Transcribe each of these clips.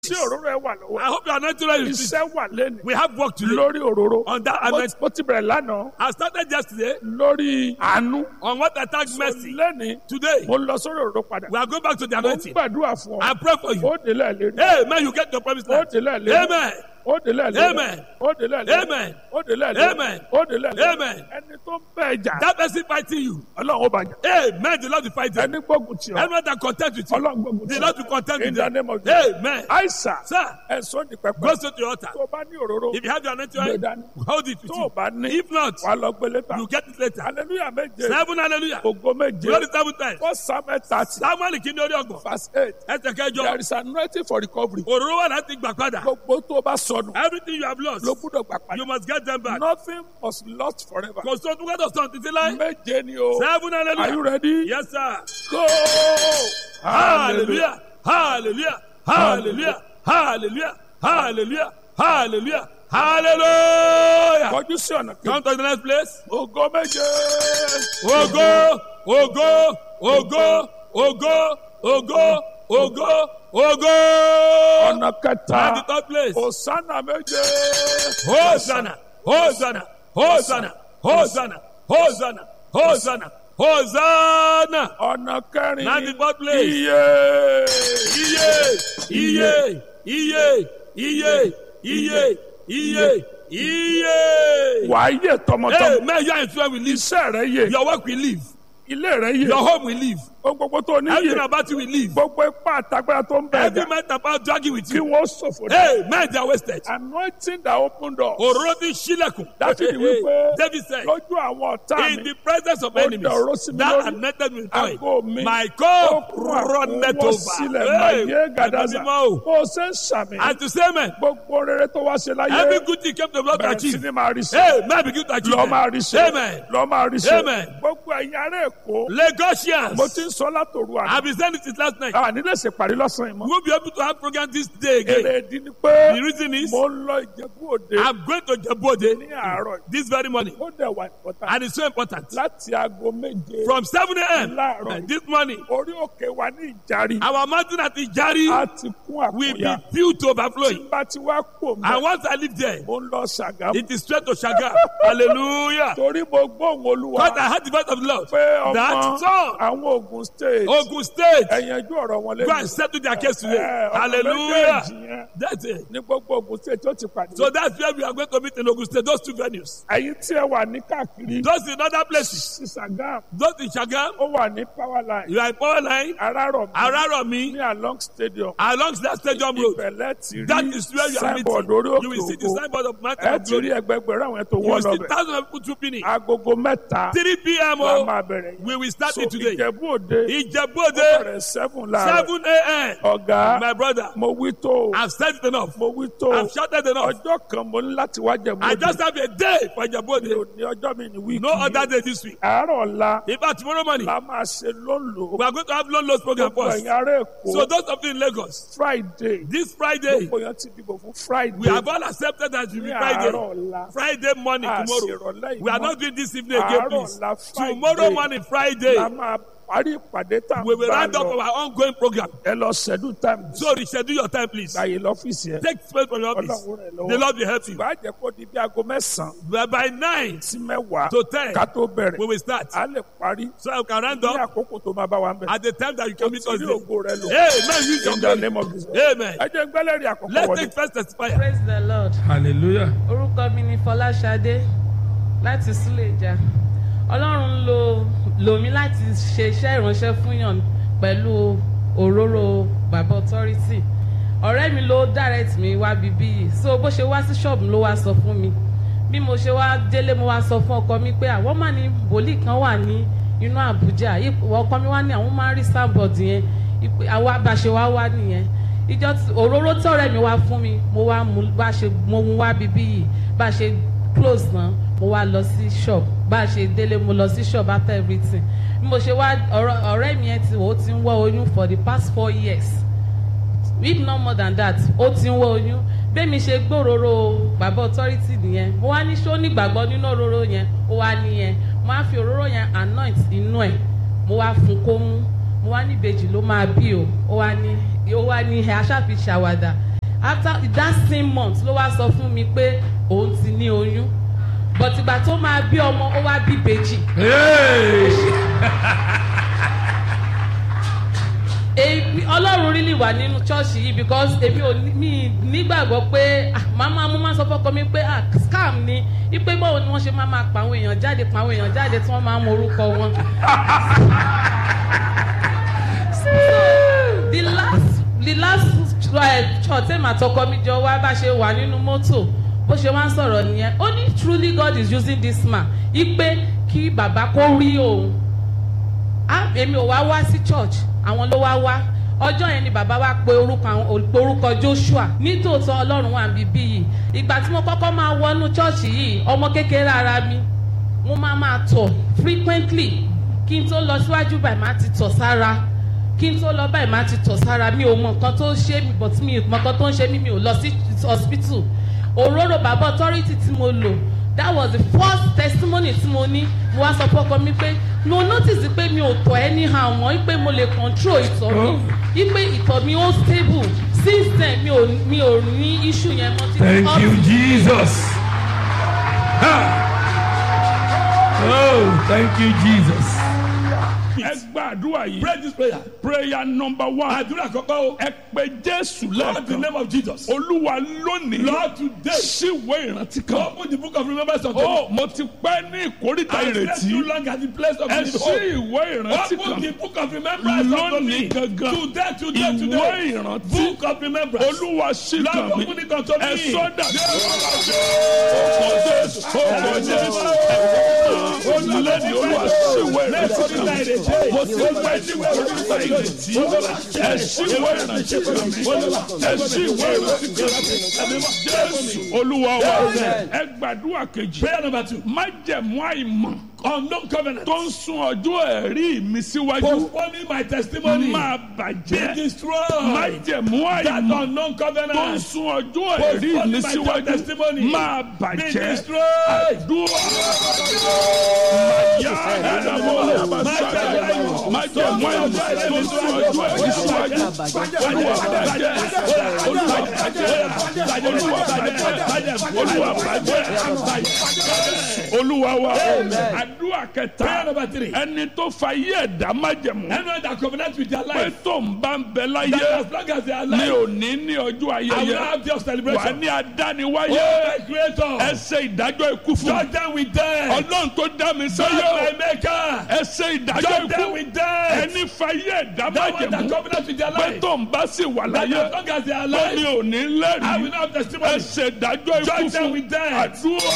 tí òróró ẹ wà lọ́wọ́ I hope you are not ready. iṣẹ́ wà lẹ́nu We have work to do lórí òróró on that. Mo- anointing. mo ti bẹ̀rẹ̀ lánàá I started yesterday lórí àánú on what I tagged mercy. lẹ́ni Today, mo lọ sórí òróró padà we are going back to the mo ń anointing. gbàdúrà fún ọ I pray for you. ó délẹ̀ lérí Hey, man, you get your promised ó land. délẹ̀ lérí Amen. ó délẹ̀ lérí Amen. ó délẹ̀ lérí Amen. ó délẹ̀ lérí Amen. ó délẹ̀ lérí Amen. ẹni tó ń bẹ̀ jà That person fighting you. ọlọ́run ó bàjẹ́ Amen. The Lord will fight you. ẹni gbógun tì ọ́ Anyone that contend with you. ọlọ́run gbógun tì The ọ́ Lord will contend in with the them. name of Jesus Amen. àìsà Sir, ẹ̀sọ́ ní pẹpẹ go straight to your altar. tó o bá ní òróró If you have your anointing gbé oil, dání hold it with tó o you. bá ní If not, wàá lọ gbé létà you get it later. hallelujah méje Seven hallelujah. ògo méje Glory seven times. four samuel thirty Samuel kìíní orí ọgbọ̀n. verse eight Ẹsẹ̀ kẹjọ. there is anointing for recovery Òróró wà láti gbà padà. gbogbo tó o bá sọnù Everything you have lost, ló gbúdọ̀ gbà you padà must get them back. nothing must lost forever Kò sóhun tó gbọ́dọ̀ sọ̀rọ̀ títí láé. méje ni o Seven are you hallelujah. ready Yes, sir. go Hallelujah. Hallelujah. Hallelujah. Hallelujah. Hallelujah. Hallelujah. Hallelujah. kọjú sí ọ̀nà kejì Come to the next place. ògo méje Ògo, ògo, ògo, ògo, ògo, ògo, ògo. ọ̀nà At the kẹta third place. òsánà méje Hosanna, Hosanna, Hosanna, Hosanna, Hosanna, Hosanna, Hosanna. ọ̀nà kẹrin At the fourth place. iye Iye, iye, iye, iye, iye, iye, iye. wàá yè tọmọtọmọ Hey, man, your influence will leave. iṣẹ́ rẹ yè Your work will leave. ilé rẹ yè Your home will leave. ohun gbogbo tó ní Everything yè about you will leave. gbogbo ipá àtagbára tó ń bẹ̀ Every ẹ̀dá man about dragging with kí you. wọ́n ṣòfò dé Hey, man, they are wasted. anointing that open door Òróró ti ṣílẹ̀kùn. Dáfídì wípé David said, lójú àwọn ọ̀tá in mi the presence of Ó enemies, dà ọ̀rọ̀ sí mi that lórí. anointed with Àgọ́ oil, mi. my ó cup kún runneth àkúnwọ́ over. sílẹ̀ Hey, máyé gàdáza ẹ̀mí mímọ́ o. bó o ṣe ń sàmì And to say amen, gbogbo rere tó wá ṣe láyé every good thing came to the Lord to bẹ̀rẹ̀ sí achieve. ni máa rí sí Hey, man, begin to achieve lọ́ máa them. rí sí Amen. lọ́ máa rí sí Amen. gbogbo ẹ̀yin ará Èkó Lagosians, mo ti ń sọ látòru àná I've been saying it since last night. a nílẹ̀ ṣe parí lọ́sàn-án yìí mọ́ We won't be able to have program this day again. èrè ìdí ni pé The reason is, mo ń lọ Ìjẹ̀bú Òde I'm going to Jabode ní àárọ̀ yìí. this very morning. ó dẹ̀ wà important And it's so important. láti aago méje From 7 a.m. Láàárọ̀. this morning, orí òkè wa ní Ìjàrí our mountain at a Ijari ti kún will be àkúnya filled to tí overflowing. bá ti wá kó And mọ́ once I live there, mo ń lọ Ṣàgámù it is straight to Shaga. Hallelujah. torí mo gbóhùn Olúwa Because I heard the voice of the Lord. pé That ọmọ song, àwọn Ogun State Ogun State, ẹ̀yànjú ọ̀rọ̀ wọn go and lẹ́yìn settle their case today. ọmọ Hallelujah. méjèèjì yẹn That's it. ní gbogbo Ogun State tó ti pàdé So that's where we are going to meet in Ogun State, those two venues. ẹ̀yin tí ẹ wà ní káàkiri Those in other places, sí Ṣàgámù those in Shagam, ó wà ní power line you are in Power Line, Arárọ̀mí Araromi, ní along stadium along that stadium road. ìbẹ̀lẹ̀ ti That rí is where you are meeting. signboard orí You òkè will see the ògo signboard of Mountain ẹ of ti rí Glory. ẹgbẹgbẹ̀rún àwọn tó You wọ́ will see lọ́bẹ̀ thousands of people trooping in. agogo mẹ́ta 3 p.m. la Oh, máa bẹ̀rẹ̀ yẹn we will start so it today. Ìjẹ̀bú Òde ó Ìjẹ̀bú-Òde, bẹ̀rẹ̀ seven láàárọ̀ 7 a.m. ọ̀gá My brother, mo wí tó o I've said it enough. mo wí tó o I've shouted enough. ọjọ́ kan mo ní láti wá Jẹ̀bú I Òde just have a day for mi Ìjẹ̀bú-Òde. ò ní ọjọ́ mi ní wíìkì No other day this week. àárọ̀ ọ̀la In fact, tomorrow morning, la máa ṣe lónìí we are going to have loan loss program gbogbo first. ẹ̀yin ará Èkó So those of you in Lagos, Friday this Friday, gbogbo yẹn ti dìbò fún Friday we have all accepted that it will ní be àárọ̀ Friday. ọ̀la Friday morning tomorrow. àṣìrọ̀lẹ́ We are ìmọ̀ not doing this evening again, àárọ̀ please. ọ̀la Friday Tomorrow morning, Friday, la máa parí ìpàdé tá a we will bá round up lọ our ongoing program. ẹ lọ schedule time So reschedule your time, please. gbàyè lọ́fíìsì yẹn Take space from your office. Ọlọ́run rẹ̀ The lọ́wọ́ Lord will help you. ìgbà jẹ́ kó di bí aago mẹ́sàn-án But by nine sí mẹ́wàá to ten, ká tó bẹ̀rẹ̀ we will start. a lè parí So I can round ní up àkókò tó máa bá wa ń bẹ̀. at the time that you can meet us Torí there. ògo rẹ lò Amen. Use your in the glory. name of Jesus. Amen. ẹ jẹ́ gbẹ́lẹ́rì àkọ́kọ́ Let's wọlé. take first testifier. praise the lord hallelujah. orúkọ mi ni fọláṣadé láti súlẹ̀jà ọlọ́run ń lo lò mí láti ṣe iṣẹ́ ìránṣẹ́ fún yàn pẹ̀lú òróró bàbá authority ọ̀rẹ́ mi ló direct mi wá bíbí yìí so bó ṣe wá sí ṣọ́ọ̀bù ló wá sọ fún mi bí mo ṣe wá délé mo wá sọ fún ọkọ mi pé àwọn máa ní wòlíì kan wà ní inú àbújá ipò ọkọ mi wá ní àwọn máa ń rí sábọ̀d yẹn ipò- àwa bá ṣe wá wá nìyẹn ìjọ tí- òróró tí ọ̀rẹ́ mi wá fún mi mo wá mú bá ṣe mo mú wá bíbí yìí bá ṣe close náà mo wá lọ sí shop bá a ṣe délé mo lọ sí shop after everything bí mo ṣe wá ọ̀rọ̀- ọ̀rẹ́ mi yẹn ti wò ó ti ń wọ́ oyún for the past four years if not more than that ó ti ń wọ́ oyún bẹ́ẹ̀mi ṣe gbòòrò bàbá authority nìyẹn mo wá ní ṣó nígbàgbọ́ nínú òróró yẹn ó wá nìyẹn mo wá fi òróró yẹn anoint inú ẹ̀ mo wá fún kó mú mo wá ní ìbejì ló máa bí o ó wá ní ó wá ní ẹ aṣáfi ṣàwàdà after that same month ló wá sọ fún mi pé òun ti ní oyún but ìgbà tó máa bí ọmọ ó wá bí ìbejì èmi ọlọ́run really wà nínú ṣọ́ọ̀ṣì yìí because èmi ò ní- mi nígbàgbọ́ pé ah, màmá mo máa ń sọ fọ́kọ mi pé ah, scam ni ipe báwo ni wọ́n ṣe máa máa pa àwọn èèyàn jáde pa àwọn èèyàn jáde tí wọ́n máa ń mọ orúkọ wọn. the last the last uh, church tẹ́lẹ̀ àtọkọ mi jọ wá bá ṣe wà nínú mọ́tò bó ṣe wá ń sọ̀rọ̀ nìyẹn ó ní truly God is using this man ipe kí bàbá kó rí òun ah èmi ò wá wá sí church àwọn ló wá wá ọjọ́ yẹn ni bàbá wa pe orúkọ àwọn pe orúkọ Joshua nítòótọ́ ọlọ́run wà níbí yìí ìgbà tí mo kọ́kọ́ máa wọnú church yìí ọmọ kékeré ara mi mo máa máa tọ̀ frequently kí n tó lọ síwájú báyìí máa ti tọ̀ sára kí n tó lọ báyìí máa ti tọ̀ sára mi ò mọ nǹkan tó ń ṣe mi but mi ò mọ nǹkan tó ń ṣe mi mi ò lọ sí hospital òróró bàbá authority tí mo lò that was the first testimony tí mo ní mo wá sọ fọ́kọ mi pé mo notice pé mi ò tọ̀ anyhow mọ́ pé mo lè control ìtọ̀ mi pé ìtọ̀ mi ó stable since then mi ò mi ò ní issue yẹn mọ́ títí thank up you to- jesus Ha. oh thank you jesus. ẹ gbàdúrà yìí Pray this prayer. prayer number one Àdúrà kọ́kọ́ o. ẹ pe jésù Lord, in the lẹ́ẹ̀kan name of Jesus. olúwa lónìí Lord, today, ṣíwé ìrántí kan open the book of remembrance unto me. ó mo ti pẹ́ ní ìkórìtà I slept ìrètí too long at the place of ẹ the ṣí ìwé ìrántí Open kan the book of remembrance unto lónìí me. gangan Today, today, ìwé today. ìrántí Book of remembrance. olúwa ṣí kan Lord, mi open it unto me. ẹ sọ́dà ọkọ̀ jésù ọkọ̀ jésù olùlẹ́ni olúwa ṣíwé ìrántí kan mi mo ti pẹ́ ní ìkórìtà ìrètí ẹ ṣí ìwé ìrántí kan mi ẹ ṣí ìwé ìrántí kan mi jésù olúwa wa ẹ gbàdúrà kejì Prayer number two. májẹ̀mú àìmọ̀ Unknown covenant. tó ń sun ọjọ́ ẹ̀rí mi síwájú Postponing my testimony. máa Be bàjẹ́ destroyed. májẹ̀mú That àìmọ̀ unknown tó ń covenant. sun ọjọ́ ẹ̀rí mi Postponing my síwájú testimony. máa Be bàjẹ́ destroyed. dúró máyà ẹ̀dàmọ́ májẹ̀mú àìmọ̀ tó ń sun ọjọ́ ẹ̀rí síwájú olúwa bàjẹ́ olúwa bàjẹ́ olúwa bàjẹ́ olúwa bàjẹ́ olúwa wa àdúrà Prayer kẹta number three. ẹni tó fa yé ẹ̀dá májẹ̀mú Anyone that covenant with their pé life. tó ń bá ń bẹ That láyé as long as they are ní alive. òní ní ọjọ́ I will ayẹyẹ have your wà celebration. ní adániwáyé Oh, my creator. ẹ ṣe ìdájọ́ ikú fún mi Judge them with death. ọlọ́run tó dá mi Judge sáyé my maker. ẹ ṣe ìdájọ́ Judge them ikú with death. ẹni fayé ẹ̀dá That one that májẹ̀mú covenant with their pé life. tó ń bá sì wà That láyé as long as they are pé mi alive. ò ní I will lẹ́rìí not have ẹ testimony. ṣe ìdájọ́ ikú Judge them fún with death. àdúrà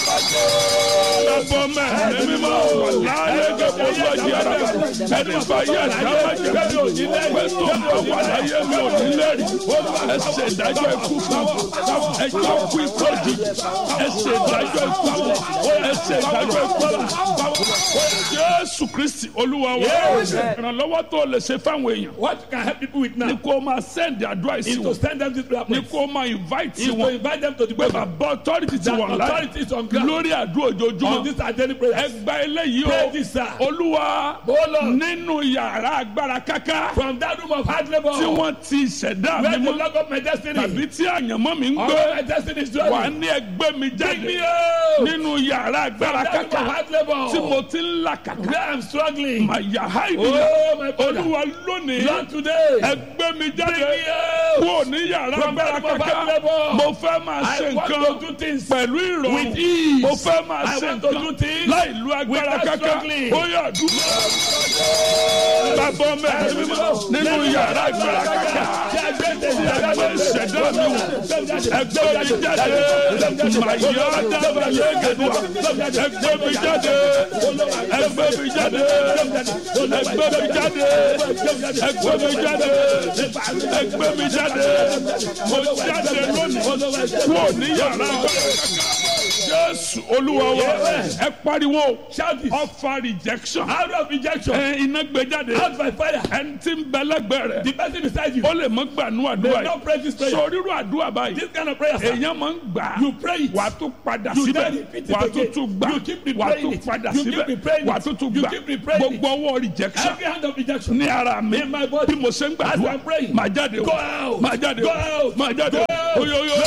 ẹbọ mẹ́rin mímọ́ wà láyé gẹ́gẹ́ bó di ara ẹni fayé ẹ̀dá májẹ̀mú pé tó ń bá wà láyé mi ò ní lẹ́rìí ẹ ṣe ìdájọ́ ikú fún ẹ jẹ́ kú ikú òjijì ẹ ṣe ìdájọ́ ikú fún ẹ ṣe ìdájọ́ ikú fún jésù kristi olúwa wa ìrànlọ́wọ́ tó lè ṣe fáwọn èèyàn What you can help people with ni now kó o máa send advice is to wọn send them to prayer ni point. kó o máa invite Is to wọn invite them to the pé program. bàbá authority ti That wà láyé authorities on ground. lórí àdúrà On ojoojúmọ́ this are daily ẹ prayers. gba eléyìí Pray o this, sir. olúwa Oh, Lord. nínú yàrá agbára káká From that room of hard labor. tí wọ́n ti ṣẹ̀dá mi Where the mọ́ log of my destiny. tàbí tí àyànmọ́ mi ń All gbé my destiny is wà dwelling. ní ẹgbẹ́ mi Bring me jáde out. nínú yàrá agbára From that room káká of hard labor. tí mo ti ń là kàkà Where I'm struggling. màyà Oh, háìdìyà my brother. olúwa lónìí Lord, today. ẹgbẹ́ mi jáde Bring me out. kúrò ní yàrá From agbára that room of káká hard labor. mo fẹ́ máa I ṣe want nǹkan to do things pẹ̀lú ìrọ̀rùn with ease. mo fẹ́ máa I ṣe want to do nǹkan things láì lu agbára without káká struggling. ó yà dúró bàbá mẹ́rin mímọ́ nínú yàrá agbára káká ẹgbẹ́ ìṣẹ̀dá mi wò ẹgbẹ́ mi jáde màyà dábàá lẹ́gẹ̀dùà ẹgbẹ́ mi jáde ẹgbẹ́ mi jáde ẹgbẹ́ mi jáde ẹgbẹ́ mi jáde ẹgbẹ́ mi jáde mo jáde lónìí kúrò ní yàrá jésù olúwa wa ẹ pariwo Shout it. ọfà rejection Out of rejection. ẹ iná gbé jáde Out by fire. ẹni tí ń bẹ lẹ́gbẹ̀ẹ́ The rẹ̀ person beside you. ó lè mọ gbànú They àdúrà not yìí pray this prayer. sọ rírú àdúrà báyìí This kind of prayer. sir. èèyàn máa ń gbà You pray it. wà á tún padà You síbẹ̀ then repeat it wà á tún again. tún gbà You keep wà á replaying tún it. padà You keep síbẹ̀ replaying wà á it. tún tún You gbà keep replaying it. gbogbo ọwọ́ rejection Every hand of rejection. ní ara mi In my body. bí mo ṣe ń As gbàdúrà I'm praying. máa jáde Go o out. máa jáde Go o out. máa jáde Go o oyo oyo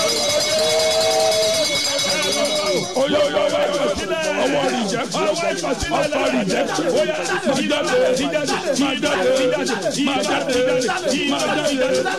oyo oyo ọwọ́ rejection ọ̀pá rejection máa jáde máa jáde máa jáde máa jáde máa jáde